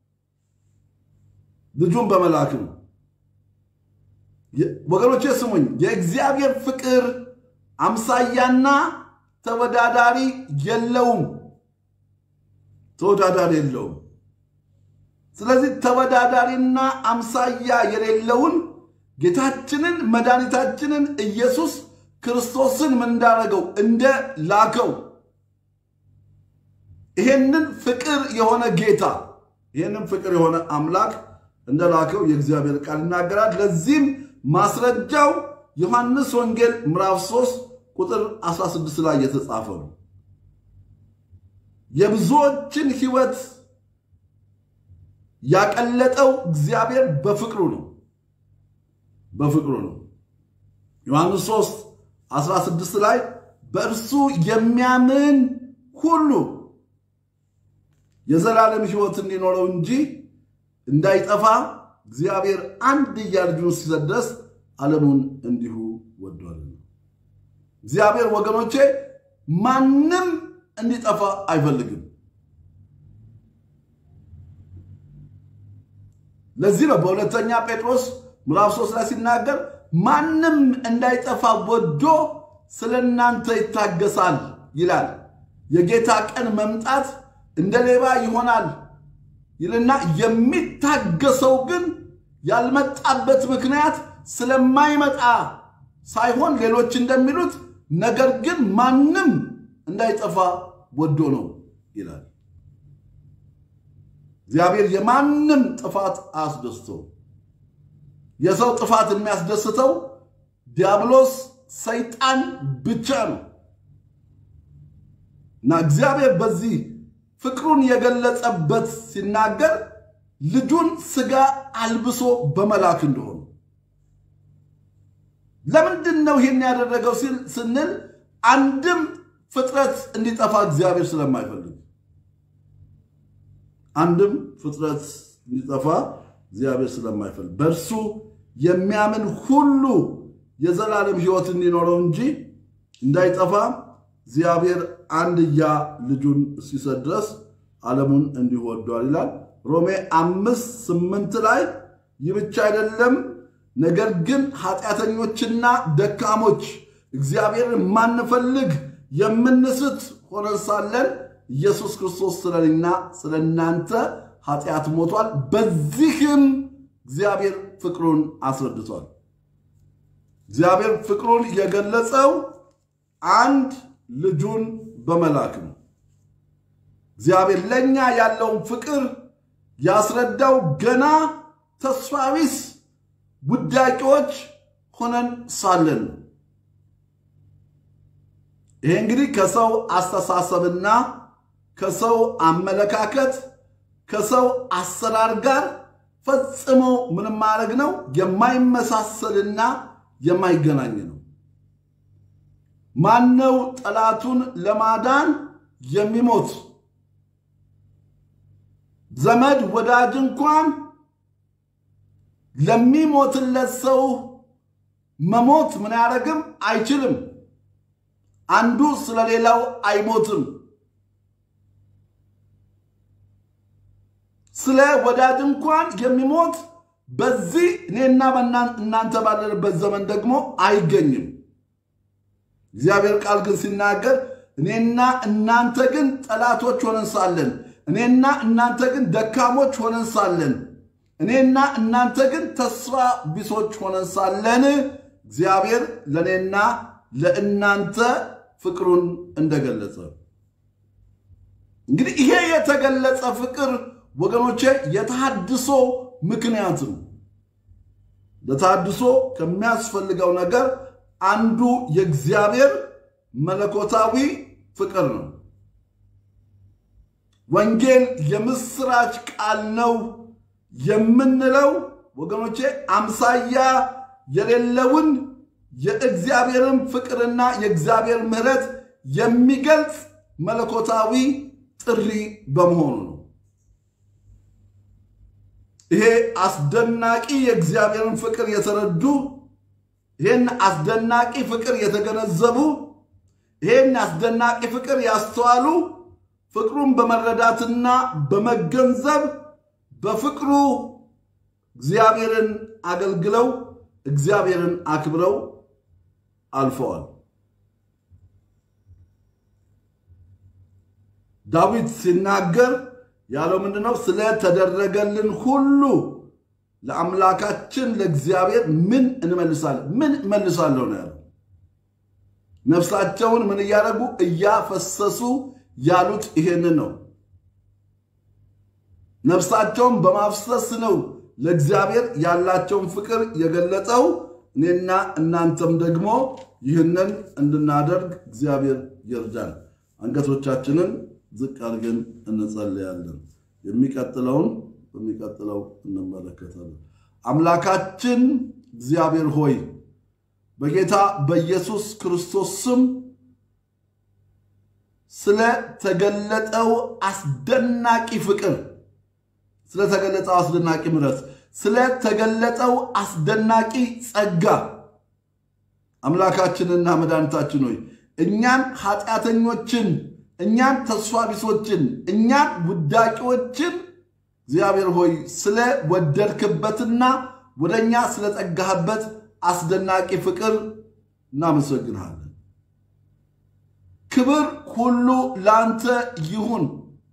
ልጁን በመላክ ነው። ወገኖቼ ስሙኝ፣ የእግዚአብሔር ፍቅር አምሳያና ተወዳዳሪ የለውም። ተወዳዳሪ የለውም። ስለዚህ ተወዳዳሪና አምሳያ የሌለውን ጌታችንን መድኃኒታችንን ኢየሱስ ክርስቶስን ምን እንዳደረገው እንደ ላከው ይሄንን ፍቅር የሆነ ጌታ ይሄንን ፍቅር የሆነ አምላክ እንደ ላከው የእግዚአብሔር ቃል ይናገራል። ለዚህም ማስረጃው ዮሐንስ ወንጌል ምዕራፍ 3 ቁጥር 16 ላይ የተጻፈ ነው። የብዙዎችን ሕይወት ያቀለጠው እግዚአብሔር በፍቅሩ ነው በፍቅሩ ነው። ዮሐንስ 3 16 ላይ በእርሱ የሚያምን ሁሉ የዘላለም ሕይወት እንዲኖረው እንጂ እንዳይጠፋ እግዚአብሔር አንድያ ልጁን እስኪሰጥ ድረስ ዓለሙን እንዲሁ ወዷልና። እግዚአብሔር ወገኖቼ ማንም እንዲጠፋ አይፈልግም። ለዚህ ነው በሁለተኛ ጴጥሮስ ምዕራፍ 3 ላይ ሲናገር ማንም እንዳይጠፋ ወዶ ስለ እናንተ ይታገሳል ይላል። የጌታ ቀን መምጣት እንደ ሌባ ይሆናል ይልና የሚታገሰው ግን ያልመጣበት ምክንያት ስለማይመጣ ሳይሆን ሌሎች እንደሚሉት ነገር ግን ማንም እንዳይጠፋ ወዶ ነው ይላል። እግዚአብሔር የማንም ጥፋት አያስደስተው። የሰው ጥፋት የሚያስደስተው ዲያብሎስ ሰይጣን ብቻ ነው እና እግዚአብሔር በዚህ ፍቅሩን የገለጸበት ሲናገር ልጁን ሥጋ አልብሶ በመላክ እንደሆነ ለምንድን ነው ይህን ያደረገው ስንል አንድም ፍጥረት እንዲጠፋ እግዚአብሔር ስለማይፈልግ አንድም ፍጥረት እንዲጠፋ እግዚአብሔር ስለማይፈልግ በእርሱ የሚያምን ሁሉ የዘላለም ሕይወት እንዲኖረው እንጂ እንዳይጠፋ እግዚአብሔር አንድያ ልጁን እስኪሰጥ ድረስ ዓለሙን እንዲሁ ወዷል ይላል። ሮሜ አምስት ስምንት ላይ ይህ ብቻ አይደለም፣ ነገር ግን ኃጢአተኞችና ደካሞች እግዚአብሔርን ማንፈልግ የምንስት ሆነን ሳለን ኢየሱስ ክርስቶስ ስለኔና ስለ እናንተ ኃጢአት ሞቷል። በዚህም እግዚአብሔር ፍቅሩን አስረድቷል። እግዚአብሔር ፍቅሩን የገለጸው አንድ ልጁን በመላክ ነው። እግዚአብሔር ለእኛ ያለውን ፍቅር ያስረዳው ገና ተስፋ ቢስ ውዳቂዎች ሆነን ሳለን ነው። ይሄ እንግዲህ ከሰው አስተሳሰብና ከሰው አመለካከት ከሰው አሰራር ጋር ፈጽሞ ምንም ማድረግ ነው የማይመሳሰልና የማይገናኝ ነው። ማነው ጠላቱን ለማዳን የሚሞት? ዘመድ ወዳጅ እንኳን ለሚሞትለት ሰው መሞት ምን ያደረግም አይችልም። አንዱ ስለሌላው አይሞትም። ስለ ወዳጅ እንኳን የሚሞት በዚህ እኔና እናንተ ባለንበት ዘመን ደግሞ አይገኝም። እግዚአብሔር ቃል ግን ሲናገር እኔና እናንተ ግን ጠላቶች ሆነን ሳለን፣ እኔና እናንተ ግን ደካሞች ሆነን ሳለን፣ እኔና እናንተ ግን ተስፋ ቢሶች ሆነን ሳለን እግዚአብሔር ለእኔና ለእናንተ ፍቅሩን እንደገለጸ እንግዲህ ይሄ የተገለጸ ፍቅር ወገኖቼ የተሃድሶ ምክንያት ነው። ለተሃድሶ ከሚያስፈልገው ነገር አንዱ የእግዚአብሔር መለኮታዊ ፍቅር ነው። ወንጌል የምስራች ቃል ነው የምንለው ወገኖቼ አምሳያ የሌለውን የእግዚአብሔርን ፍቅርና የእግዚአብሔር ምሕረት የሚገልጽ መለኮታዊ ጥሪ በመሆኑ ነው። ይሄ አስደናቂ የእግዚአብሔርን ፍቅር የተረዱ ይህን አስደናቂ ፍቅር የተገነዘቡ ይህን አስደናቂ ፍቅር ያስተዋሉ ፍቅሩን በመረዳትና በመገንዘብ በፍቅሩ እግዚአብሔርን አገልግለው እግዚአብሔርን አክብረው አልፈዋል። ዳዊት ሲናገር ያለው ምንድነው? ስለተደረገልን ሁሉ ለአምላካችን ለእግዚአብሔር ምን እንመልሳለን? ምን እመልሳለሁ ነው ያለው። ነፍሳቸውን ምን እያደረጉ እያፈሰሱ ያሉት ይሄንን ነው። ነፍሳቸውን በማፍሰስ ነው ለእግዚአብሔር ያላቸውን ፍቅር የገለጸው። እኔና እናንተም ደግሞ ይህንን እንድናደርግ እግዚአብሔር ይርዳን። አንገቶቻችንን ዝቅ አድርገን እንጸልያለን። የሚቀጥለውን በሚቀጥለው እንመለከታለን። አምላካችን እግዚአብሔር ሆይ በጌታ በኢየሱስ ክርስቶስ ስም ስለተገለጠው አስደናቂ ፍቅር፣ ስለተገለጠው አስደናቂ ምሕረት፣ ስለተገለጠው አስደናቂ ጸጋ አምላካችንና መድኃኒታችን ሆይ እኛን ኃጢአተኞችን፣ እኛን ተስፋ ቢሶችን፣ እኛን ውዳቂዎችን እግዚአብሔር ሆይ ስለ ወደድክበትና ወደ እኛ ስለጠጋህበት አስደናቂ ፍቅር እናመሰግንሃለን። ክብር ሁሉ ለአንተ ይሁን።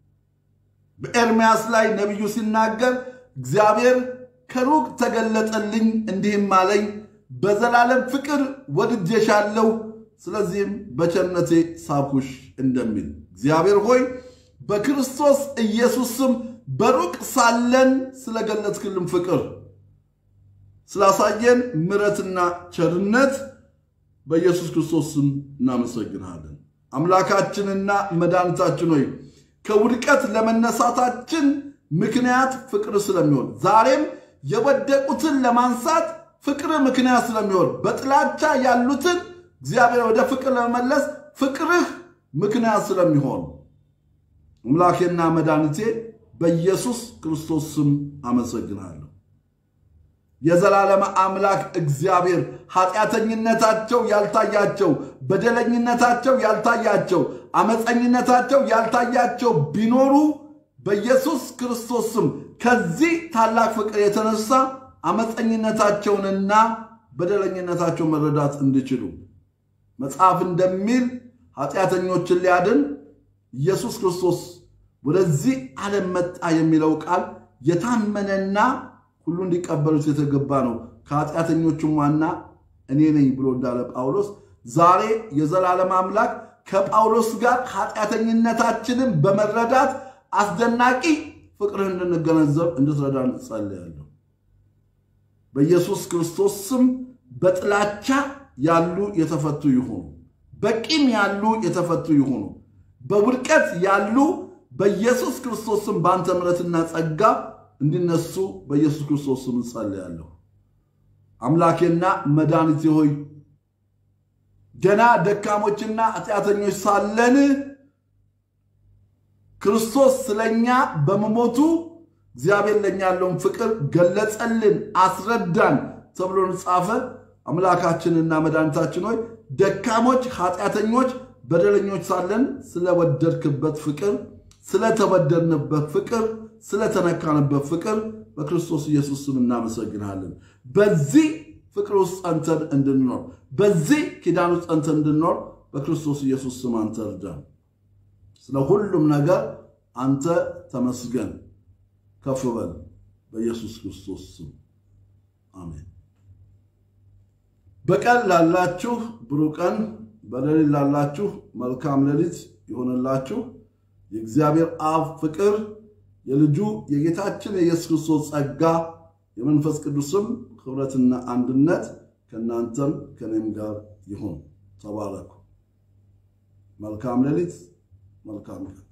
በኤርምያስ ላይ ነቢዩ ሲናገር እግዚአብሔር ከሩቅ ተገለጠልኝ እንዲህም አለኝ በዘላለም ፍቅር ወድጄሻለሁ፣ ስለዚህም በቸርነቴ ሳብኩሽ እንደሚል እግዚአብሔር ሆይ በክርስቶስ ኢየሱስ ስም በሩቅ ሳለን ስለገለጥክልን ፍቅር ስላሳየን ምሕረትና ቸርነት በኢየሱስ ክርስቶስ ስም እናመሰግንሃለን። አምላካችንና መድኃኒታችን ሆይ ከውድቀት ለመነሳታችን ምክንያት ፍቅር ስለሚሆን ዛሬም የወደቁትን ለማንሳት ፍቅር ምክንያት ስለሚሆን በጥላቻ ያሉትን እግዚአብሔር ወደ ፍቅር ለመመለስ ፍቅርህ ምክንያት ስለሚሆን አምላኬና መድኃኒቴ በኢየሱስ ክርስቶስ ስም አመሰግናለሁ። የዘላለም አምላክ እግዚአብሔር ኃጢአተኝነታቸው ያልታያቸው፣ በደለኝነታቸው ያልታያቸው፣ አመፀኝነታቸው ያልታያቸው ቢኖሩ በኢየሱስ ክርስቶስ ስም ከዚህ ታላቅ ፍቅር የተነሳ አመፀኝነታቸውንና በደለኝነታቸውን መረዳት እንዲችሉ መጽሐፍ እንደሚል ኃጢአተኞችን ሊያድን ኢየሱስ ክርስቶስ ወደዚህ ዓለም መጣ የሚለው ቃል የታመነና ሁሉ እንዲቀበሉት የተገባ ነው። ከኃጢአተኞቹም ዋና እኔ ነኝ ብሎ እንዳለ ጳውሎስ ዛሬ የዘላለም አምላክ ከጳውሎስ ጋር ኃጢአተኝነታችንን በመረዳት አስደናቂ ፍቅርህ እንድንገነዘብ እንድትረዳን ጸልያለሁ። በኢየሱስ ክርስቶስ ስም በጥላቻ ያሉ የተፈቱ ይሁኑ። በቂም ያሉ የተፈቱ ይሁኑ። በውድቀት ያሉ በኢየሱስ ክርስቶስ ስም በአንተ ምሕረትና ጸጋ እንዲነሱ በኢየሱስ ክርስቶስ ስም ጸልያለሁ። አምላኬና መድኃኒቴ ሆይ ገና ደካሞችና ኃጢአተኞች ሳለን ክርስቶስ ስለኛ በመሞቱ እግዚአብሔር ለኛ ያለውን ፍቅር ገለጸልን፣ አስረዳን ተብሎ ጻፈ። አምላካችንና መድኃኒታችን ሆይ ደካሞች፣ ኃጢአተኞች፣ በደለኞች ሳለን ስለወደድክበት ፍቅር፣ ስለተበደልንበት ፍቅር፣ ስለተነካንበት ፍቅር በክርስቶስ ኢየሱስ ስም እናመሰግናለን። በዚህ ፍቅር ውስጥ ጸንተን እንድንኖር፣ በዚህ ኪዳን ውስጥ ጸንተን እንድንኖር በክርስቶስ ኢየሱስ ስም አንተ እርዳን። ስለ ሁሉም ነገር አንተ ተመስገን፣ ከፍ በል። በኢየሱስ ክርስቶስ ስም አሜን። በቀን ላላችሁ ብሩህ ቀን፣ በሌሊት ላላችሁ መልካም ሌሊት ይሆንላችሁ። የእግዚአብሔር አብ ፍቅር፣ የልጁ የጌታችን የኢየሱስ ክርስቶስ ጸጋ፣ የመንፈስ ቅዱስም ኅብረትና አንድነት ከእናንተም ከእኔም ጋር ይሁን። ተባረኩ። መልካም ሌሊት መልካም ቀን